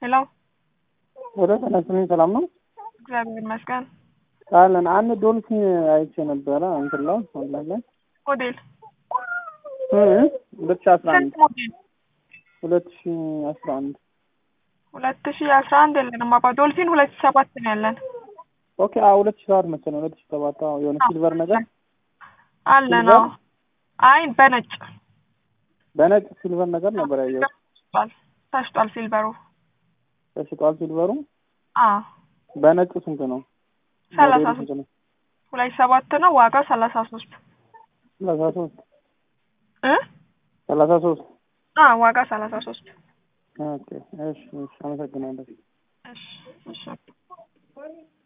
ሄሎ ወደ ተነስልኝ ሰላም ነው እግዚአብሔር ይመስገን። አለን አንድ ዶልፊን አይቼ ነበረ እንትን ላይ ኦንላይን ላይ ሞዴል እ ሁለት ሺህ አስራ አንድ ስንት ሞዴል? ሁለት ሺህ አስራ አንድ ሁለት ሺ አስራ አንድ የለንም አባ ዶልፊን ሁለት ሺ ሰባት ነው ያለን ኦኬ አዎ ሁለት ሺህ ሰባት መሰለኝ ሁለት ሺህ ሰባት አዎ የሆነ ሲልቨር ነገር አለ ነው። አይ በነጭ በነጭ ሲልቨር ነገር ነበር ያየሁት ተሽጧል ተሽጧል ሲልቨሩ ተሽጧል ሲልቨሩ አ በነጩ ስንት ነው ሰላሳ ሞዴሉ ሶስት ስንት ነው ሁለት ሺ ሰባት ነው ዋጋው ሰላሳ ሶስት ሰላሳ ሶስት እ ሰላሳ ሶስት አ ዋጋ ሰላሳ ሶስት ኦኬ እሺ እሺ አመሰግናለሁ እሺ እሺ